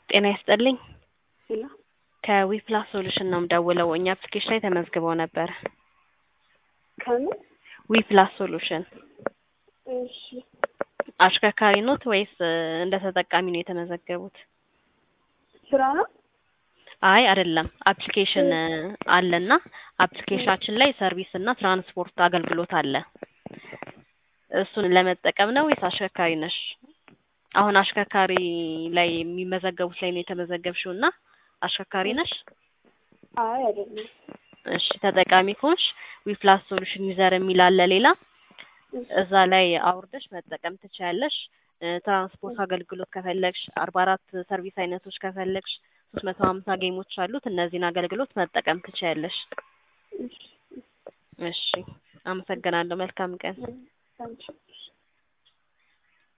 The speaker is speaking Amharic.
ጤና ይስጥልኝ። ሄሎ ከዊፕላስ ሶሉሽን ነው የምደውለው። እኛ አፕሊኬሽን ላይ ተመዝግበው ነበር። ከምን? ዊፕላስ ሶሉሽን እሺ አሽከርካሪ ኖት ወይስ እ እንደ ተጠቃሚ ነው የተመዘገቡት? ስራ ነው? አይ አይደለም፣ አፕሊኬሽን እ አለና አፕሊኬሽናችን ላይ ሰርቪስ እና ትራንስፖርት አገልግሎት አለ። እሱን ለመጠቀም ነው ወይስ አሽከርካሪ ነሽ? አሁን አሽከርካሪ ላይ የሚመዘገቡት ላይ ነው የተመዘገብሽው እና አሽከርካሪ ነሽ? አይ አይደለም። እሺ ተጠቃሚ ከሆንሽ ዊፕላስ ሶሉሽን ዩዘር የሚል አለ ሌላ እዛ ላይ አውርደሽ መጠቀም ትችያለሽ። እ ትራንስፖርት አገልግሎት ከፈለግሽ አርባ አራት ሰርቪስ አይነቶች ከፈለግሽ ሶስት መቶ ሀምሳ ጌሞች አሉት። እነዚህን አገልግሎት መጠቀም ትችያለሽ። እሺ እሺ አመሰግናለሁ። መልካም ቀን። ታንኪ